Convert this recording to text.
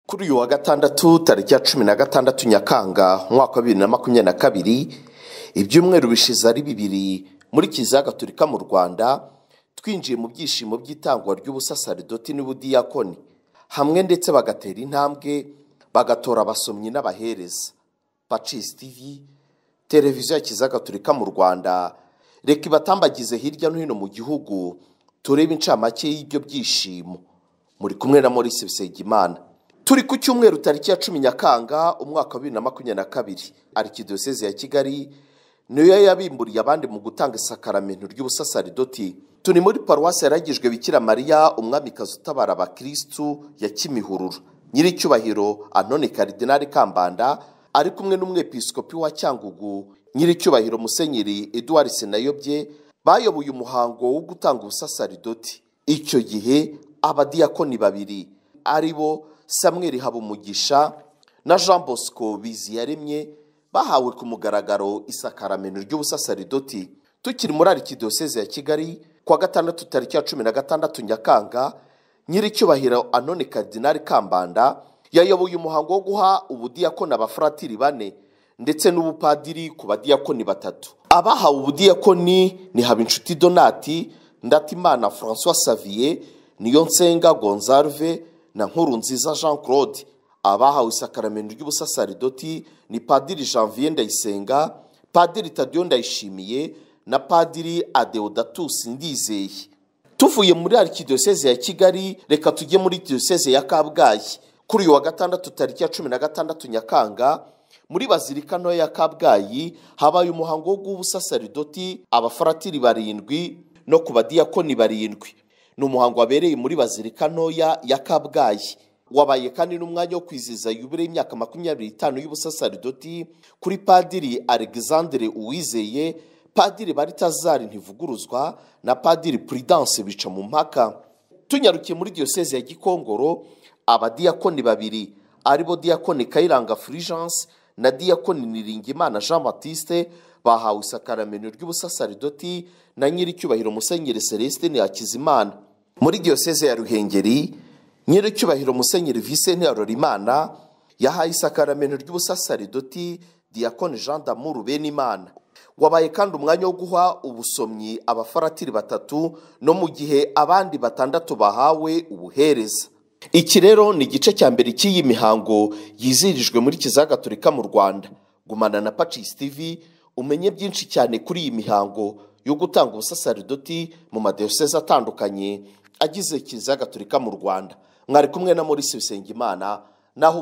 kuri uyu wa gatandatu tariki ya cumi na gatandatu nyakanga umwaka wa bibiri na makumyabiri na kabiri ibyumweru bishize ari bibiri muri kiliziya gatolika mu rwanda twinjiye mu byishimo by'itangwa ry'ubusasaridoti n'ubudiyakoni hamwe ndetse bagatera intambwe bagatora abasomyi n'abahereza pacisi tivi televiziyo ya kiliziya gatolika mu rwanda reka ibatambagize hirya no hino mu gihugu turebe incamake y'ibyo byishimo muri kumwe na Maurice bisengimana turi ku cyumweru tariki ya cumi nyakanga umwaka wa bibiri na makumyabiri na kabiri arikidiyoseze ya kigali niyo yabimburiye abandi mu gutanga isakaramento ry'ubusasaridoti turi muri paruwasi yaragijwe bikira mariya umwamikazi utabara abakirisitu ya kimihurura nyiricyubahiro anone karidinari kambanda ari kumwe n'umwepisikopi wa cyangugu nyiricyubahiro musenyeri eduwari senayobye bayoboye umuhango wo gutanga ubusasaridoti icyo gihe abadiyakoni babiri ari bo samweri habumugisha na jean bosco biziyaremye bahawe ku mugaragaro isakaramento ry'ubusasaridoti tukiri muri arikidiyoseze ya kigali kuwa gatandatu tariki ya cumi na gatandatu nyakanga nyiricyubahiro anone karidinari kambanda yayoboye umuhango wo guha ubudiyakoni abafuratiri bane ndetse n'ubupadiri ku badiyakoni batatu abahawe ubudiyakoni ni habinshuti donati ndatimana francois savier niyonsenga gonzarve na nkurunziza jean claude abahawe isakaramento ry'ubusasaridoti ni padiri janvier ndayisenga padiri tadiyo ndayishimiye na padiri adeodatusi ndizeye tuvuye muri arikidiyoseze ya kigali reka tujye muri diyoseze ya kabgayi kuri uyu wa gatandatu tariki ya cumi na gatandatu nyakanga muri bazilika ntoya ya kabgayi habaye umuhango wo guha ubusasaridoti abafaratiri barindwi no ku badiyakoni barindwi ni umuhango wabereye muri bazilika ntoya ya kabgayi wabaye kandi n'umwanya wo kwizihiza yubile y'imyaka makumyabiri n'itanu y'ubusasaridoti kuri padiri alexandre uwizeye padiri baritazari ntivuguruzwa na padiri prudence bica mu mpaka tunyarukiye muri diyoseze ya gikongoro abadiyakoni babiri aribo diyakoni kayiranga fulgence na diyakoni niringimana jean batiste bahawe isakaramento ry'ubusasaridoti na nyiricyubahiro musenyeri celestin hakizimana muri diyoseze ya ruhengeri nyiricyubahiro musenyeri visenti harorimana yahaye isakaramento ry'ubusasaridoti diyakoni jean damuru benimana wabaye kandi umwanya wo guha ubusomyi abafaratiri batatu no mu gihe abandi batandatu bahawe ubuhereza iki rero ni igice cya mbere cy'iyi mihango yizihirijwe muri kiliziya gatolika mu rwanda gumana na pacisi tivi umenye byinshi cyane kuri iyi mihango yo gutanga ubusasaridoti mu madiyoseze atandukanye agize kiliziya gatolika mu rwanda mwari kumwe na maurice bisengimana naho